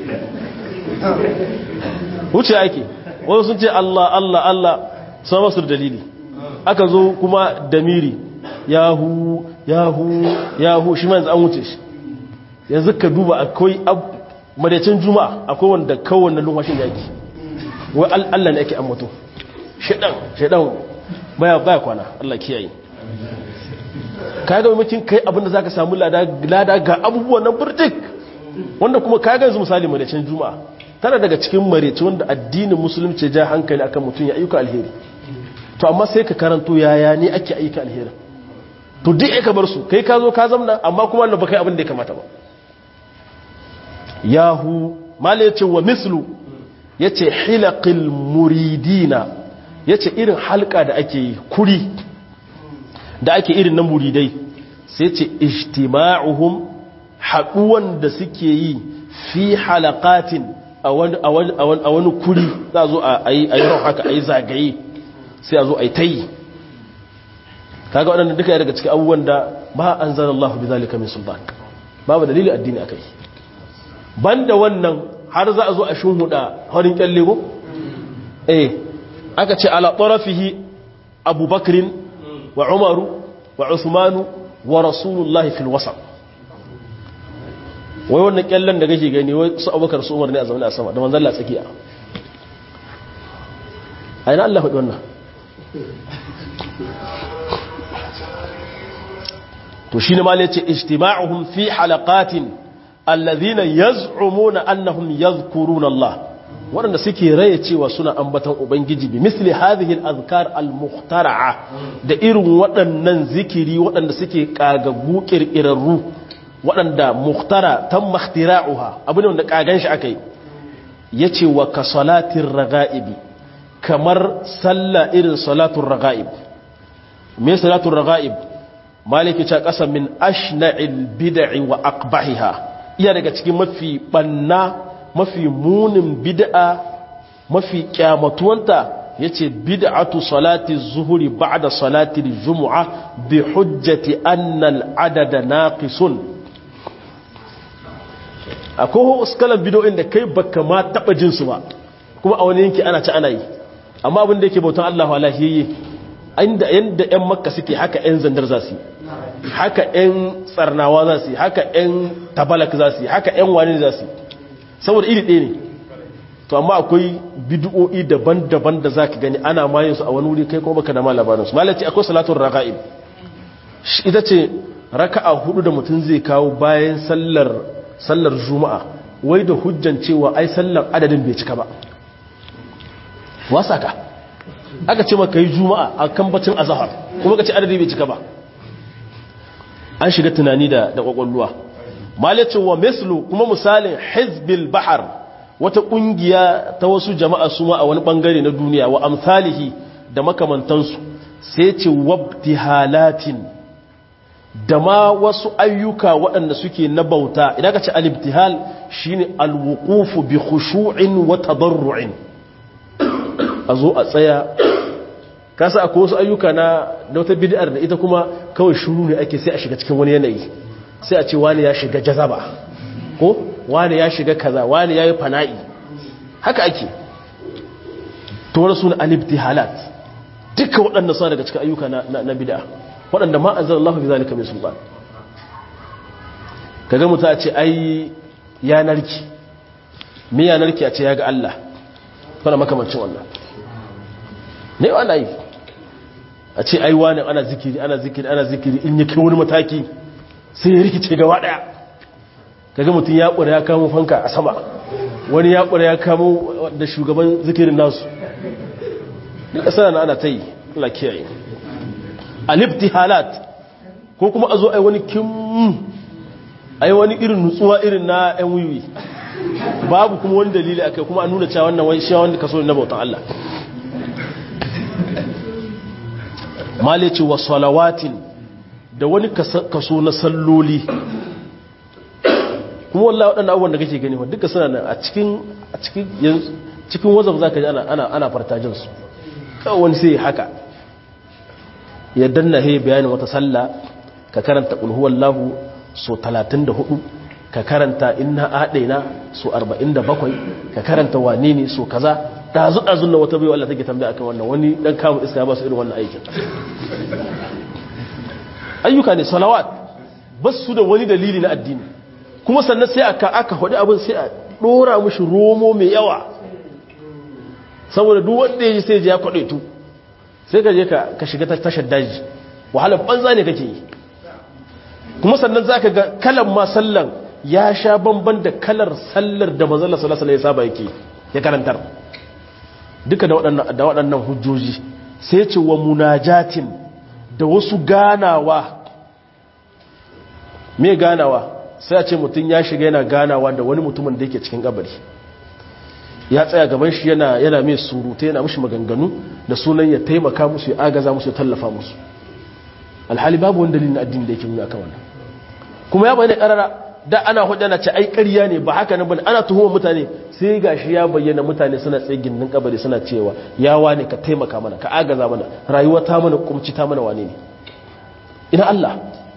wuce ake wani sun ce Allah Allah Allah sun masu dalili aka zo kuma damiri yahu yahu yahu shi ma yanzu an wuce shi yanzu ka duba akwai madacin juma'a akwai wanda kowanne lumwashin da yake wai Allah ne ake ambato shaidan shaidan baya baya kwana Allah kiyaye kaga mutum kai abinda zaka samu lada lada ga abubuwan nan burtik wanda kuma kaga yanzu misali madacin juma'a tana daga cikin marece wanda addinin musulunci ja hankali akan mutum ya ayyuka alheri to amma sai ka karanto yaya ne ake ayyuka alheri to duk ka bar su kai ka zo ka zamna amma kuma Allah ba kai abin da ya kamata ba yahu mala yace wa mislu yace hilaqil muridina yace irin halka da ake yi kuri da ake irin na muridai sai yace ijtima'uhum haduwan da suke yi fi halaqatin a wani a wani kuri za zo a yi haka a yi zagaye sai a zo a yi tayi kaga waɗannan duka daga cikin abubuwan da ba an zara Allah bi zalika min sultan babu dalili addini akai banda wannan har za a zo a shunhuda harin kyalle ko eh aka ce ala tarafihi abubakrin wa umaru wa usmanu wa rasulullahi fil wasat wai wannan kyallen da kake gani wai su abubakar su umar ne a zaune a sama da manzon Allah tsakiya a ina Allah faɗi wannan to shi ne malai ce ijtima'uhum fi halaqatin alladhina yaz'umuna annahum yadhkuruna Allah waɗanda suke raye cewa suna ambatan ubangiji bi misli hadhihi al-azkar al-mukhtara'a da irin waɗannan zikiri waɗanda suke kagaggu kirkirarru waɗanda mukhtara tam makhtira'uha abin wanda kagan shi akai yace wa ka salatir raga'ibi kamar sallah irin salatul raga'ib me salatul raga'ib maliki ta kasa min ashna'il bid'i wa aqbahiha iya daga cikin mafi banna mafi munin bid'a mafi kyamatuwanta yace bid'atu salati zuhuri ba'da salati jumu'a bi hujjati anna al-adada naqisun akwai uskalan bid'o'in da kai baka ma taba jin su ba kuma a wani yanki ana ci ana yi amma abin da yake bautan Allah walahiyyi inda yanda ƴan makka suke haka ƴan zandar za su haka ƴan tsarnawa za su haka ƴan tabalak za su haka ƴan wani za su saboda iri ɗaya ne to amma akwai bid'o'i daban-daban da zaka gani ana mayin su a wani wuri kai kuma baka da ma labarin su malaci akwai salatul raqa'ib ita ce raka'a hudu da mutum zai kawo bayan sallar sallar juma'a wai da hujjan cewa ai sallar adadin bai cika ba wasa ka aka ce maka yi juma'a a kan bacin azahar kuma ka ce adadi bai cika ba an shiga tunani da da kwakwalluwa malicin wa mislu kuma misalin hizbil bahar wata kungiya ta wasu jama'a su ma a wani bangare na duniya wa amsalihi da makamantansu sai ce wabtihalatin da ma wasu ayyuka waɗanda suke na bauta idan ka ce alibtihal shine alwuqufu bi khushu'in wa tadarru'in a zo a tsaya kasa akwai wasu ayyuka na da wata bid'ar da ita kuma kawai shuru ne ake sai a shiga cikin wani yanayi sai a ce wani ya shiga jazaba ko wani ya shiga kaza wani ya yi fana'i haka ake to wani suna alibtihalat duka waɗanda suna daga cikin ayyuka na bid'a waɗanda ma an zara Allah bi zalika min sulban kaga mutum a ce ai yanarki me yanarki a ce ya ga Allah kana makamancin wannan ne wannan yi a ce ai wani ana zikiri ana zikiri ana zikiri in ya kai wani mataki sai ya rikice gaba daya kaga mutum ya ƙura ya kamo fanka a sama wani ya ƙura ya kamo da shugaban zikirin nasu duka sana ana ta yi Allah kiyaye alifti halat ko kuma a zo ai wani kim ai wani irin nutsuwa irin na yan wiwi babu kuma wani dalili akai kuma a nuna cewa wannan wani shi wanda kaso na bautan Allah malici wa salawatin da wani kaso na salloli kuma wallahi waɗannan abubuwan da kake gani wa duka suna nan a cikin a cikin cikin wazaf zaka ji ana ana ana fartajin su kawai wani sai haka ya danna he bayanin wata sallah ka karanta qul huwallahu so 34 ka karanta inna adaina so 47 ka karanta wane ne so kaza dazu dazu na wata bayo Allah take tambaya akan wannan wani dan kamun iska ba su irin wannan aikin ayyuka ne salawat basu da wani dalili na addini kuma sannan sai aka aka hudu abin sai a dora mushi romo mai yawa saboda duk wanda ya ji sai ya kwaɗe tu sai ka je ka shiga tashar daji wahalar banza ne kake yi kuma sannan za ka ga kalan ma sallan ya sha bamban da kalar sallar da mazalla salasala ya saba yake ya karantar duka da waɗannan hujjoji sai ce wa munajatin da wasu ganawa me ganawa sai a ce mutum ya shiga yana ganawa da wani mutumin da yake cikin kabari ya tsaya gaban shi yana yana mai surutai yana mushi maganganu da sunan ya taimaka musu ya agaza musu ya tallafa musu alhali babu wani dalilin addini da yake nuna kan wannan kuma ya bayyana karara da ana hujjana ce ai ƙarya ne ba haka nan bane ana tuhuma mutane sai gashi ya bayyana mutane suna tsaye gindin kabari suna cewa ya wane ka taimaka mana ka agaza mana rayuwa ta mana kumci ta mana wane ne ina Allah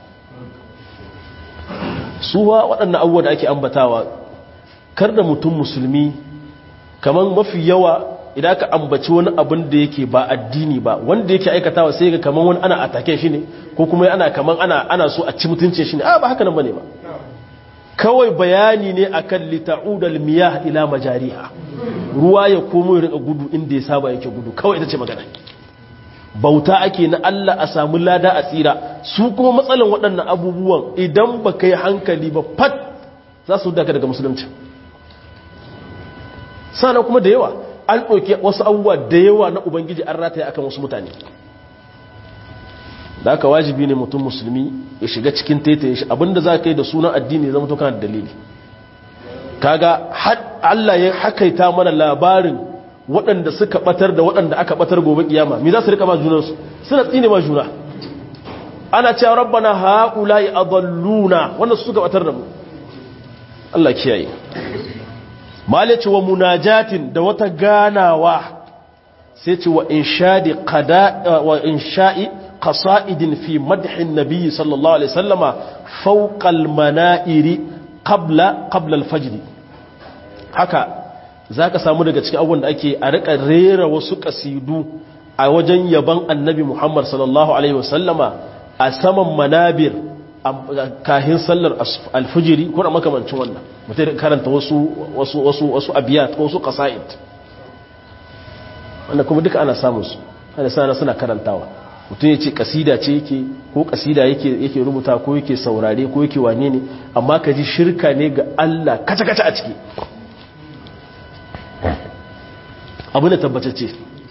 suwa waɗannan abubuwa da ake ambatawa kar da mutum musulmi kamar mafi yawa idan aka ambaci wani abin da yake ba addini ba wanda yake aikatawa sai ga kamar wani ana atake shi ne ko kuma ana kamar ana ana so a ci mutuncin shi ne a ba haka nan bane ba kawai bayani ne akan lita'udal miyah ila majariha ruwa ya komo ya rika gudu inda ya saba yake gudu kawai ita ce magana bauta ake na Allah a samu lada a tsira su kuma matsalan waɗannan abubuwan idan ba ka yi hankali ba fat za su daga daga musulunci sana kuma da yawa an ɗauki wasu abubuwa da yawa na ubangiji an rataya akan wasu mutane da aka wajibi ne mutum musulmi ya shiga cikin taitaye shi abinda za ka yi da sunan addini zama to kana da dalili kaga Allah ya hakaita mana labarin waɗanda suka batar da waɗanda aka batar gobe kiyama me za su rika ma junansu suna tsine ma juna ana cewa rabbana haula'i adalluna wanda suka batar da mu Allah kiyaye malaci wa munajatin da wata ganawa sai ce wa inshadi qada wa insha'i qasaidin fi madhin nabiy sallallahu alaihi wasallama fawqa al-mana'iri qabla qabla al-fajr haka zaka samu daga cikin abubuwan da ake a rika rera wasu kasidu a wajen yaban annabi Muhammad sallallahu alaihi wasallama a saman manabir kahin sallar alfijiri ko da makamancin wannan mutum karanta wasu wasu wasu wasu abiyat ko wasu qasaid wanda kuma duka ana samun su ana sana suna karantawa mutum ya ce kasida ce yake ko kasida yake yake rubuta ko yake saurare ko yake wane ne amma ka ji shirka ne ga Allah kaca kaca a ciki abu ne tabbatacce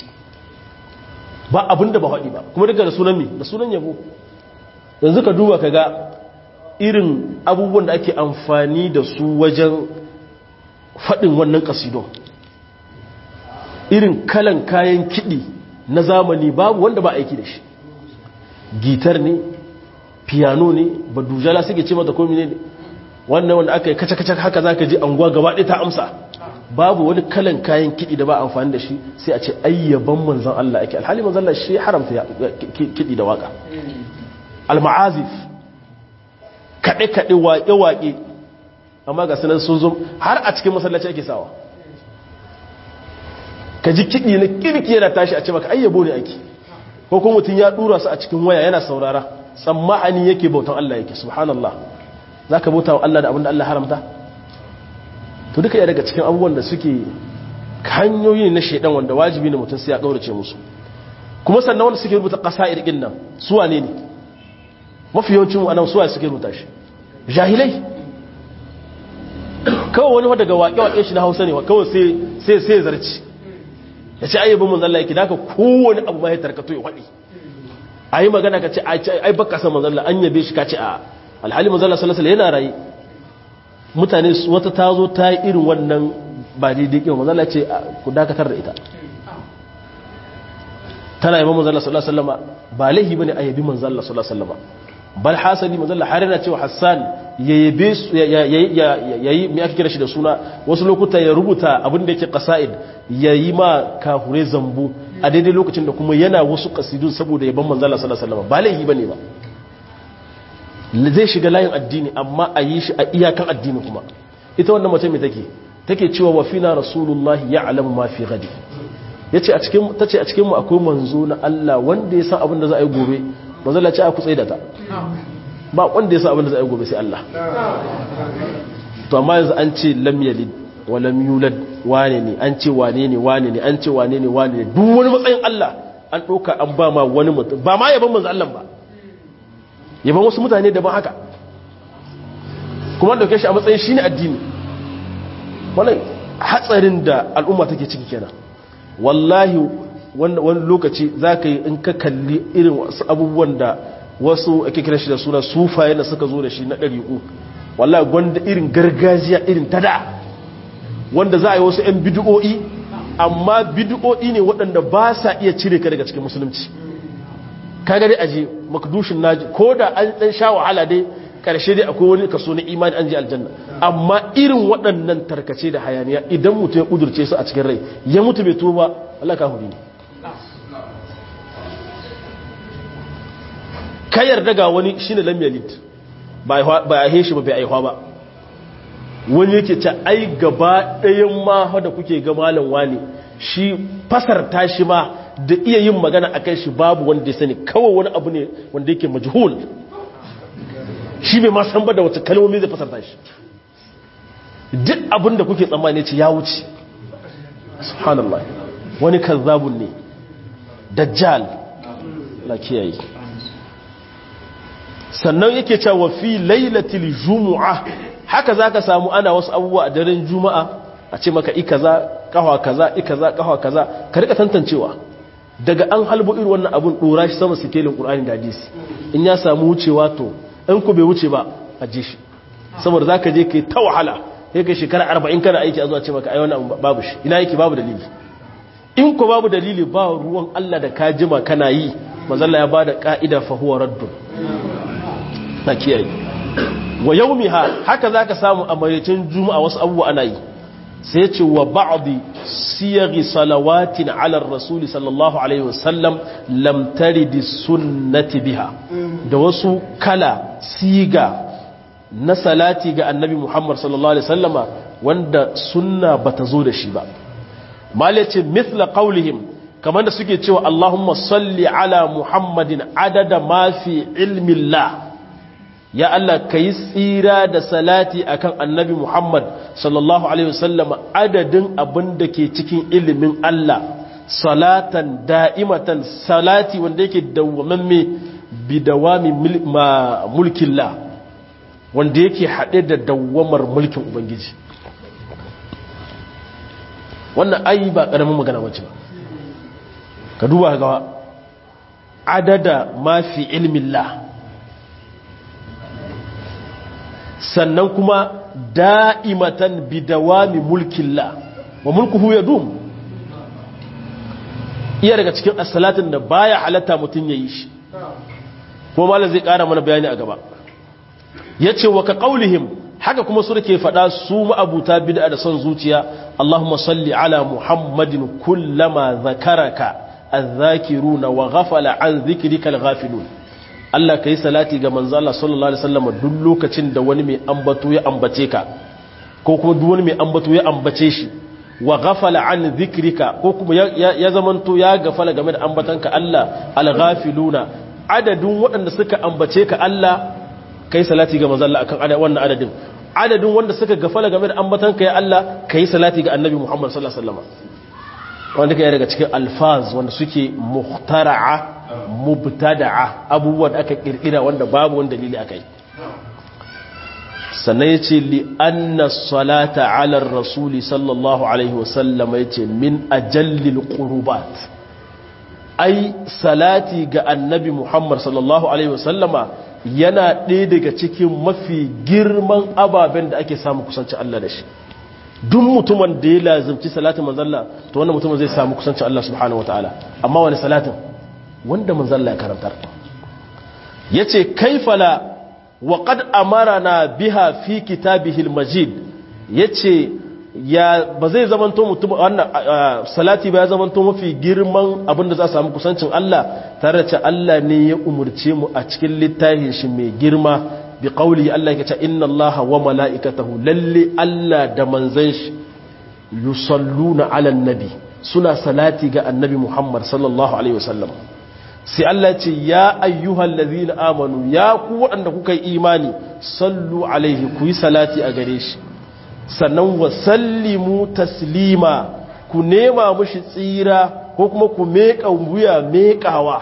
ba abin da ba haɗi ba kuma duka da sunan mi da sunan yabo yanzu ka duba ka ga irin abubuwan da ake amfani da su wajen faɗin wannan kasidon irin kalan kayan kiɗi na zamani babu wanda ba aiki da shi gitar ne piano ne ba dujala suke ce mata komi ne wannan wanda aka yi kaca-kaca haka za ka ji anguwa gaba ɗaya ta amsa babu wani kalan kayan kiɗi da ba amfani da shi sai a ce ayyaban manzan Allah ake alhali manzan Allah shi haramta kiɗi da waka al-ma'azif kaɗe-kaɗe waƙe-waƙe amma ga sanar sun zo har a cikin masallaci ake sawa ka ji kiɗi na kirki yana tashi a ce maka ayyabo ne ake ko kuma mutum ya ɗura su a cikin waya yana saurara tsamma'ani yake bautan Allah yake subhanallah zaka bauta wa Allah da abin da Allah haramta to duka ya daga cikin abubuwan da suke hanyoyi na shaidan wanda wajibi ne mutum sai ya kaurace musu kuma sannan wanda suke rubuta ƙasa irgin nan su wane ne mafi yawancin mu anan suwa suke rubuta shi jahilai kawai wani daga waƙe-waƙe shi na hausa ne kawai sai sai zarci ya ce ayyabin mun zalla yake daga kowane abu ma ya tarkato ya waɗi a yi magana ka ce ai baka san manzalla an yabe shi ka ce a alhali manzalla salasala yana rayu mutane wata ta zo ta yi irin wannan ba daidai kyau manzalla ce ku dakatar da ita tana yi manzalla salasala ba laihi ba ne a yabi manzalla salasala bal hasali manzalla har yana cewa hassan ya yabe su ya yi mai aka kira shi da suna wasu lokuta ya rubuta abin da yake kasa'id ya yi ma kahure zambu a daidai lokacin da kuma yana wasu kasidu saboda yaban manzala sallallahu alaihi wasallam ba laifi bane ba zai shiga layin addini amma a yi shi a iyakan addini kuma ita wannan mace mai take take cewa wa fina rasulullahi ya'lamu ma fi ghadi yace a cikin tace a cikin mu akwai manzo na Allah wanda ya san abin da za a yi gobe manzala ce a ku tsaye da ta ba wanda ya san abin da za a yi gobe sai Allah to amma yanzu an ce lam yalid wa lam yulad wane ne an ce wane ne wane ne an ce wane ne wane ne duk wani matsayin Allah an ɗauka an ba ma wani mutum ba ma yaban manzo Allah ba yaban wasu mutane daban haka kuma dauke shi a matsayin shine addini wannan hatsarin da al'umma take ciki kenan wallahi wani lokaci zaka yi in ka kalli irin wasu abubuwan da wasu ake kira shi da suna sufaye da suka zo da shi na ɗari'u wallahi gwanda irin gargajiya irin tada wanda za a yi wasu 'yan bidu'o'i amma bidu'o'i ne waɗanda ba sa iya cire ka daga cikin musulunci ka gari aji makdushin naji ko da an ɗan sha wahala dai ƙarshe dai akwai wani kaso na imani an ji aljanna amma irin waɗannan tarkace da hayaniya idan mutum ya ƙudurce su a cikin rai ya mutu bai tuba Allah ka huri ne ka yarda ga wani shine lam yalid ba a heshi ba bai aihuwa ba wani yake ce ai gaba ɗayan ma da kuke ga malam wani shi fasarta shi ma da iya yin magana a kan shi babu wanda ya sani kawai wani abu ne wanda yake majhul shi bai ma san ba da wata kalmomi zai fasarta shi duk abin da kuke tsammani ce ya wuce subhanallah wani kazzabun ne dajjal la kiyaye sannan yake cewa fi lailatul jumu'ah haka za ka samu ana wasu abubuwa a daren juma'a a ce maka ikaza kawa kaza ikaza kawa kaza ka rika tantancewa daga an halbo irin wannan abun dora shi sama sikelin qur'ani da hadisi in ya samu wucewa to in ku bai wuce ba a je shi saboda zaka je kai ta wahala sai kai shekara 40 kana aiki a zuwa ce maka ai wannan babu shi ina yake babu dalili in ku babu dalili ba ruwan Allah da ka jima kana yi manzalla ya bada ka'ida fa huwa raddun na kiyaye wa yaumiha haka zaka samu a mayacin juma'a wasu abubuwa ana yi sai ce wa ba'di siyaghi salawatin ala rasuli sallallahu alaihi wasallam lam taridi sunnati biha da wasu kala siga na salati ga annabi Muhammad sallallahu alaihi wasallama wanda sunna bata zo da shi ba malace mithla qaulihim kamar da suke cewa Allahumma salli ala Muhammadin adada ma fi ilmi Allah ya Allah ka yi tsira da salati akan annabi Muhammad sallallahu Alaihi wasallam adadin abin da ke cikin ilimin Allah salatan da'imatan salati wanda yake dawwamamme bi dawami mulkin la wanda yake haɗe da dawwamar mulkin Ubangiji wannan ayi ba ƙaramin magana wacce ba ka duba ga adada mafi ilmin la sannan kuma da'imatan bidawami mulkin la wa mulkuhu ya dum iya daga cikin asalatin da baya halatta mutum ya yi shi kuma malam zai kara mana bayani a gaba ya ce wa ka ƙaulihim haka kuma su ke faɗa su ma'abuta bid'a da son zuciya Allahumma salli ala Muhammadin kullama zakaraka az-zakiruna wa ghafala an dhikrika al-ghafilun Allah ka yi salati ga manzo Allah sallallahu alaihi wasallam duk lokacin da wani mai ambato ya ambace ka ko kuma duk wani mai ambato ya ambace shi wa ghafala an dhikrika ko kuma ya zamanto ya gafala game da ambatanka Allah al-ghafiluna adadin waɗanda suka ambace ka Allah kai salati ga manzon Allah akan wannan adadin adadin wanda suka gafala game da ambatan kai Allah kai salati ga annabi Muhammad sallallahu alaihi wasallam wanda kai daga cikin alfaz wanda suke muhtara'a mubtada'a abubuwan da aka kirkira wanda babu wani dalili akai sannan ya ce li'anna salata alar rasuli sallallahu alaihi wasallam ya ce min ajallil ƙurubat ai salati ga annabi muhammad sallallahu alaihi wasallama yana ɗaya daga cikin mafi girman ababen da ake samu kusanci Allah da shi duk mutumin da ya lazimci salatin manzalla to wannan mutumin zai samu kusanci Allah subhanahu wa ta'ala amma wani salatin wanda manzalla ya karantar ya ce kaifala وقد أمرنا بها في كتابه المجيد yace ya ba zai zamanto mutum wannan salati ba ya zamanto mafi girman abin da za a samu kusancin Allah tare da Allah ne ya umurce mu a cikin littafin shi mai girma bi qauli Allah yake cewa inna Allaha wa mala'ikatahu lalle Allah da manzon shi yusalluna 'alan nabi suna salati ga annabi Muhammad sallallahu alaihi wasallam sai Allah ce ya ayyuhal ladhina amanu ya ku waɗanda kuka yi imani sallu alaihi ku yi salati a gare shi sannan wa sallimu taslima ku nema mushi tsira ko kuma ku meka wuya mekawa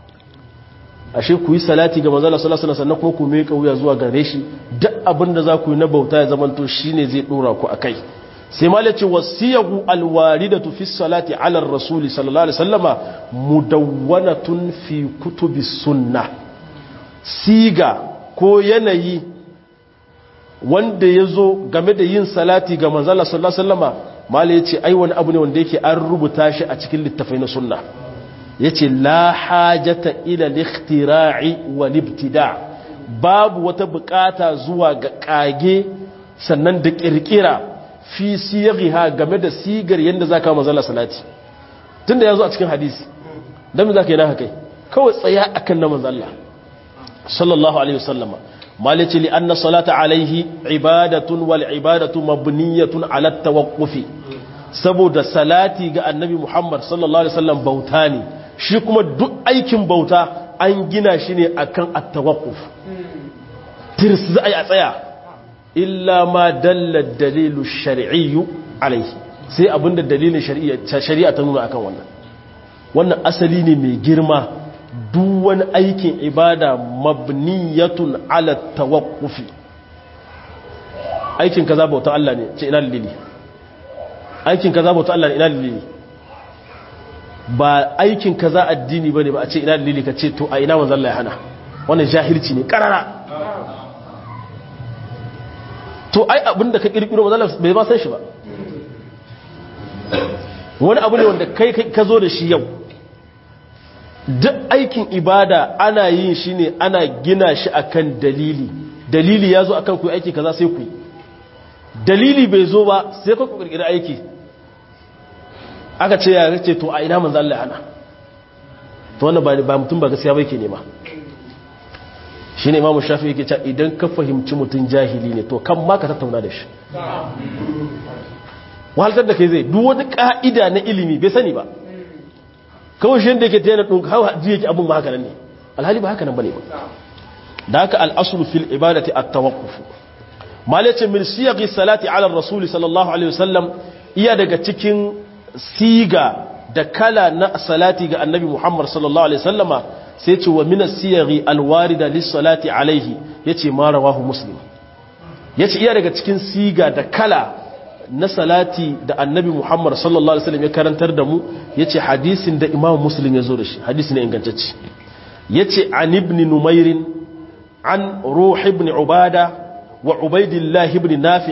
ashe ku yi salati ga manzon sallallahu alaihi sannan kuma ku meka wuya zuwa gare shi duk abin da za ku yi na bauta ya zamanto shine zai dora ku akai sai ma lace wasiyahu alwaridatu fi salati ala rasuli sallallahu alaihi wasallama mudawwanatun fi kutubi sunna siga ko yanayi wanda yazo game da yin salati ga manzala sallallahu alaihi wasallama mala yace ai wani abu ne wanda yake an rubuta shi a cikin littafai na sunna yace la hajata ila al-ikhtira'i wal ibtida' babu wata bukata zuwa ga kage sannan da kirkira fi siyaghiha game da sigar yanda zaka manzala salati tunda yazo a cikin hadisi dan me zaka yi na kai kawai tsaya akan na manzo Allah sallallahu alaihi wasallam malici li anna salata alaihi ibadatun wal ibadatu mabniyatun ala tawaqqufi saboda salati ga annabi Muhammad sallallahu alaihi wasallam bauta ne shi kuma duk aikin bauta an gina shi ne akan at-tawaqquf tirs za a tsaya illa ma dalla dalilu shar'iyyu alaihi sai abinda dalilin shari'a ta nuna akan wannan wannan asali ne mai girma duk wani aikin ibada mabniyatun ala tawaqqufi aikin kaza bauta Allah ne ce ina dalili aikin kaza bauta Allah ne ina dalili ba aikin kaza addini bane ba a ce ina dalili ka ce to a ina manzon Allah ya hana wannan jahilci ne karara to ai abinda ka kirkiro manzon Allah bai ba san shi ba wani abu ne wanda kai ka zo da shi yau duk aikin ibada ana yin shi ne ana gina shi akan dalili dalili ya zo akan ku aiki kaza sai ku yi dalili bai zo ba sai ku kirkiri aiki aka ce ya ce to a ina manzo Allah ana to wannan ba mutum ba gaskiya bai ke nema shine imamu shafi yake cewa idan ka fahimci mutum jahili ne to kan ma ka tattauna da shi wahaltar da kai zai duk wani ka'ida na ilimi bai sani ba kawai shi yadda yake ta yana ɗunka hawa ji yake abin ba haka nan ne alhali ba haka nan ba ne ba da haka al'asulu fil ibadati at tawaqqufu malace min siyaqi salati ala rasul sallallahu alaihi wasallam iya daga cikin siga da kala na salati ga annabi muhammad sallallahu alaihi wasallama sai ce wa min as-siyaghi al-warida lis salati alaihi yace ma rawahu muslim yace iya daga cikin siga da kala na salati da annabi Muhammad sallallahu Alaihi wasallam ya karantar da mu ya ce hadisin da imam muslim ya zo da shi hadisi ne ingantacci ya ce an ibn numairin an ruh ibn ubada wa ubaidillah ibn nafi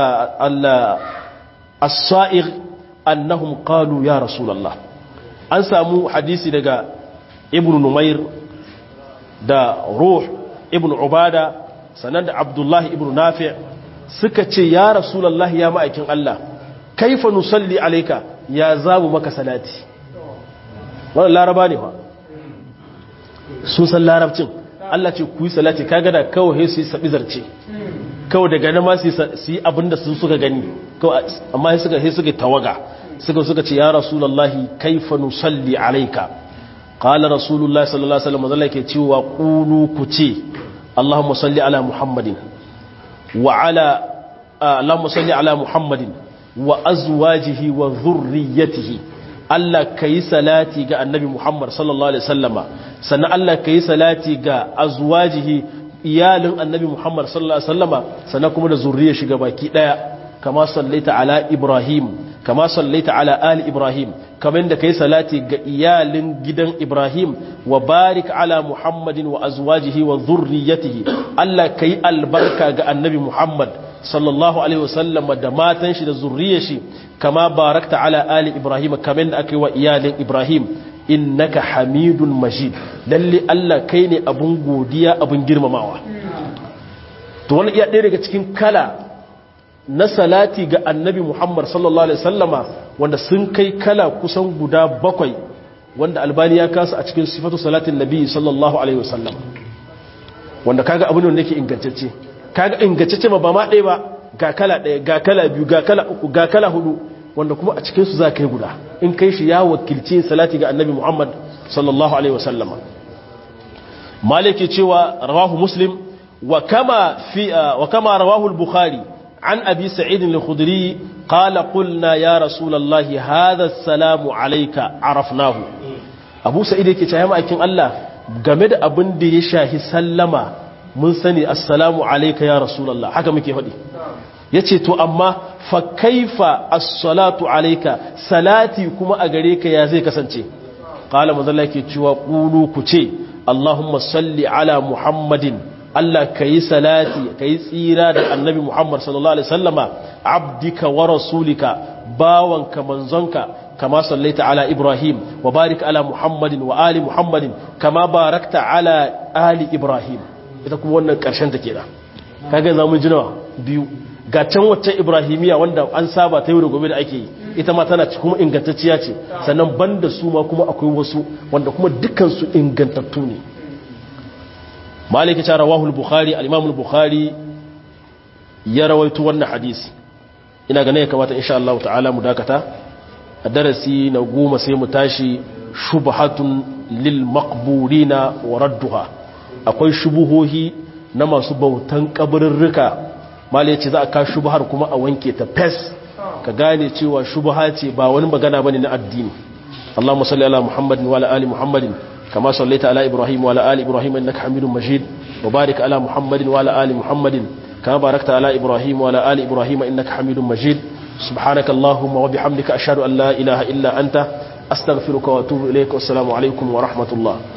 as-sa'ir annahum qalu ya rasulallah an samu hadisi daga ibn numair da ruh ibn ubada sannan da abdullahi ibn nafi' suka ce ya rasulallah ya ma'aikin Allah kaifa nusalli alaika ya zamu maka salati wannan laraba ne fa sun san larabcin Allah ce ku yi salati kaga da kawai su yi sabi zarce kawai daga nan ma su yi abinda sun suka gani amma sai suka sai suka tawaga suka suka ce ya rasulallah kaifa nusalli alaika qala rasulullah sallallahu alaihi wasallam zalla ke cewa qulu ku ce Allahumma salli ala Muhammadin wa ala Allahumma salli ala Muhammadin wa azwajihi wa dhurriyyatihi Allah kai salati ga Annabi Muhammad sallallahu alaihi wasallama sannan Allah kai salati ga azwajihi iyalin Annabi Muhammad sallallahu alaihi wasallama sannan kuma da zurriyar shi baki daya kama sallaita ala Ibrahim kama sallaita ala ali Ibrahim kamar da kai salati ga iyalin gidan Ibrahim wa barik ala Muhammadin wa azwajihi wa dhurriyyatihi Allah kai albarka ga Annabi Muhammad sallallahu alaihi wasallam da matan shi da zurriyar shi kama barakta ala ali Ibrahim kamar da aka yi wa iyalin Ibrahim innaka hamidun majid lalle Allah kai ne abun godiya abun girmamawa to wannan iya ɗaya daga cikin kala na salati ga annabi Muhammad sallallahu Alaihi sallama wanda sun kai kala kusan guda bakwai wanda albani ya kasa a cikin sifatu salatin nabi sallallahu Alaihi wasallam wanda kaga abin da yake ingantacce kaga ingantacce ba ma ɗaya ba ga kala ɗaya ga kala biyu ga kala uku ga kala hudu wanda kuma a cikinsu za ka yi guda in kai shi ya wakilci salati ga annabi Muhammad sallallahu Alaihi wasallama maliki cewa rawahu muslim wa kama, fi, wa kama rawahu al-bukhari عن أبي سعيد الخدري قال قلنا يا رسول الله هذا السلام عليك عرفناه أبو سعيد يكي تهيما أكين الله game da abin da ya shahi sallama mun sani assalamu alayka ya rasulullah haka muke faɗi yace to amma fa kaifa as-salatu alayka salati kuma a gare ka ya zai kasance qala manzalla yake cewa qulu ku ce allahumma salli ala muhammadin Allah ka yi salati ka yi tsira da annabi Muhammad sallallahu Alaihi sallama abdika wa rasulika bawanka manzonka kama sallaita ala Ibrahim wa barik ala Muhammadin wa ali Muhammadin kama barakta ala ali Ibrahim ita kuma wannan karshen ta kenan kaga za mu ji nawa biyu ga can wacce Ibrahimiya wanda an saba ta yau da gobe da ake yi ita ma tana kuma ingantacciya ce sannan banda su ma kuma akwai wasu wanda kuma dukkan su ingantattu ne maliki ta rawahul bukhari al-imamul bukhari ya rawaito wannan hadisi ina ganin ya kamata insha Allah ta'ala mu dakata a darasi na goma sai mu tashi shubhatun lil maqburina wa radduha akwai shubuhohi na masu bautan kabarirrika malai ce za a ka shubhar kuma a wanke ta fes ka gane cewa shubha ce ba wani magana bane na addini Allahumma salli ala Muhammadin wa ala ali Muhammadin كما صليت على إبراهيم وعلى آل إبراهيم إنك حميد مجيد وبارك على محمد وعلى آل محمد كما باركت على إبراهيم وعلى آل إبراهيم إنك حميد مجيد سبحانك اللهم وبحمدك أشهد أن لا إله إلا أنت أستغفرك وأتوب إليك والسلام عليكم ورحمة الله